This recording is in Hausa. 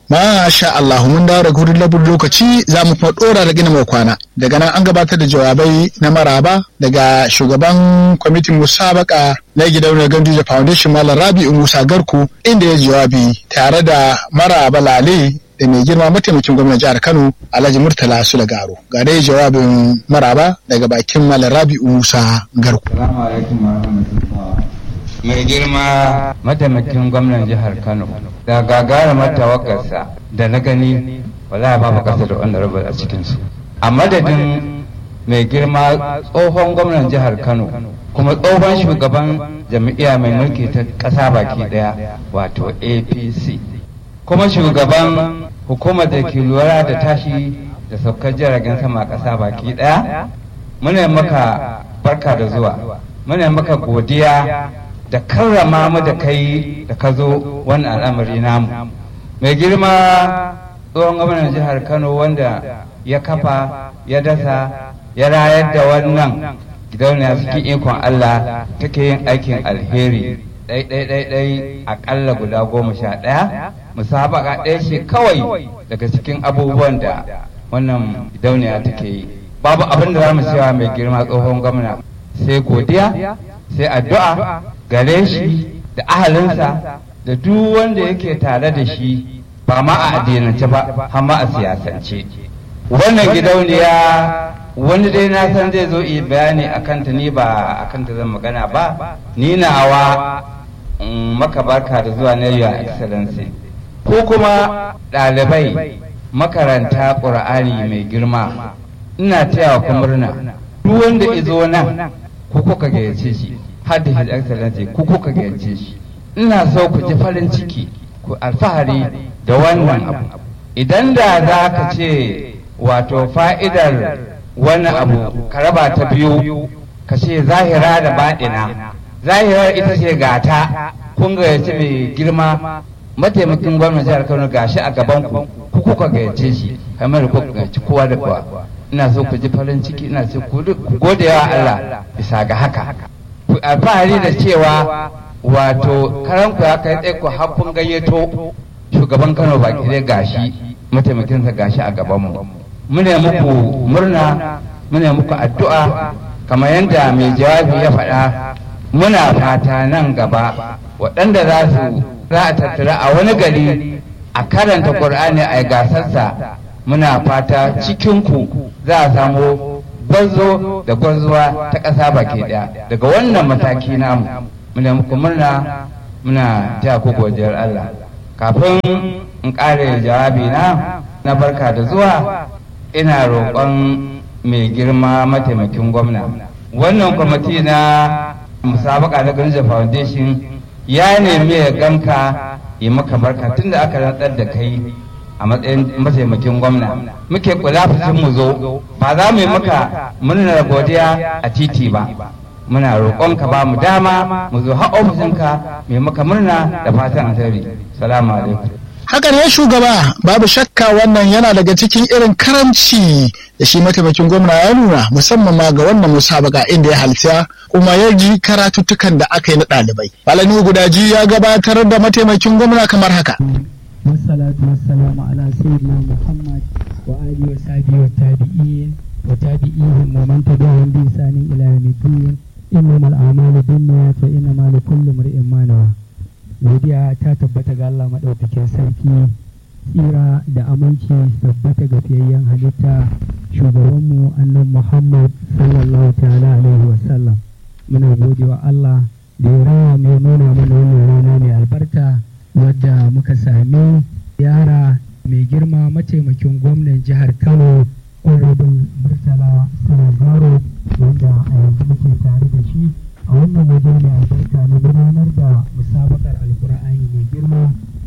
Masha Allah mun dawo daga wurin labur lokaci za mu kuma ɗora da gina kwana. Daga nan an gabatar da jawabai na maraba daga shugaban kwamitin musabaka na gidauniyar Ganduje Foundation Malam Rabi'u Musa Garku inda ya jawabi tare da maraba lale da mai girma mataimakin gwamnan jihar Kano Alhaji Murtala Sulagaro. Ga dai jawabin maraba daga bakin Malam Rabi'u Musa Garku. Assalamu alaikum mai girma mataimakin gwamnan jihar Kano da gagarumar tawagarsa da na gani wala babu kasa da wanda rabar a cikinsu. A madadin mai girma tsohon gwamnan jihar Kano kuma tsohon shugaban jami'a mai mulki ta ƙasa baki ɗaya wato APC. kuma shugaban hukumar da ke lura da tashi da saukar jiragen sama ƙasa baki ɗaya muna maka barka da zuwa muna maka godiya da karrama mu da kai da ka zo wannan al'amari namu mai girma tsohon gwamnan jihar kano wanda ya kafa ya dasa ya rayar da wannan gidauniya cikin ikon allah take yin aikin alheri ɗai-ɗai-ɗai aƙalla guda goma sha ɗaya musabaka ɗaya ce kawai daga cikin abubuwan da wannan gidauniya take yi babu abin da za mu cewa mai girma tsohon gwamna sai godiya sai addu'a gare shi da ahalinsa da duk wanda yake tare da shi ba ma a addinance ba har ma a siyasance wannan gidauniya wani dai na san zai zo yi bayani a kanta ni ba a kanta zan magana ba ni nawa maka barka da zuwa na your excellency ko kuma ɗalibai makaranta ƙur'ani mai girma ina taya ku murna duk wanda izo nan ku kuka gayyace shi har da his excellency ku kuka gayyace shi ina so ku ji farin ciki ku alfahari da wannan abu idan da za ka ce wato fa'idar wannan abu ka raba ta biyu ka ce zahira da baɗina zahirar ita ce gata kun gayyace mai girma mataimakin gwamnan jihar kano gashi a gaban ku ku kuka gayyace shi kamar ku gayyaci kowa da kowa ina so ku ji farin ciki ina so ku gode wa Allah bisa ga haka ku alfahari da cewa wato karan ku ya kai tsaye ku hakkun gayyato shugaban kano baki dai gashi mataimakinsa gashi a gaban mu muna muku murna muna muku addu'a kamar yadda mai jawabi ya faɗa muna fata nan gaba waɗanda za su za a tattara a wani gari a karanta ƙur'ani a gasarsa muna fata cikinku za a samu gwarzo da gwarzuwa ta ƙasa baki ɗaya daga wannan mataki namu muna muku murna muna taya ku godiyar Allah kafin in ƙare jawabi na na barka da zuwa ina roƙon mai girma mataimakin gwamna wannan kwamiti na musabaka na Ganja Foundation ya nemi ya ganka yi maka barka tunda aka rantsar da kai a matsayin mataimakin gwamna muke kula mu zo ba za mu yi maka murnar godiya a titi ba muna roƙon ka ba mu dama mu zo har ofishinka mai maka murna da fatan alheri salamu alaikum haka ne shugaba babu shakka wannan yana daga cikin irin karamci da shi mataimakin gwamna ya nuna musamman ma ga wannan musabaka inda ya halitta kuma ya ji karatuttukan da aka yi na ɗalibai. Malami Gudaji ya gabatar da mataimakin gwamna kamar haka. والصلاة والسلام على سيدنا محمد وآله وصحبه والتابعين وتابعيهم ومن تبعهم بإحسان إلى يوم الدين إنما الأعمال بالنيات وإنما لكل امرئ ما نوى godiya ta tabbata ga Allah maɗaukakin sarki tsira da aminci tabbata ga fiyayyen halitta shugabanmu annan Muhammad sallallahu ta'ala alaihi wasallam muna gode wa Allah da ya rawa mai nuna mana wannan rana mai albarka wadda muka sami yara mai girma mataimakin gwamnan jihar Kano Honorable Murtala Sanagaro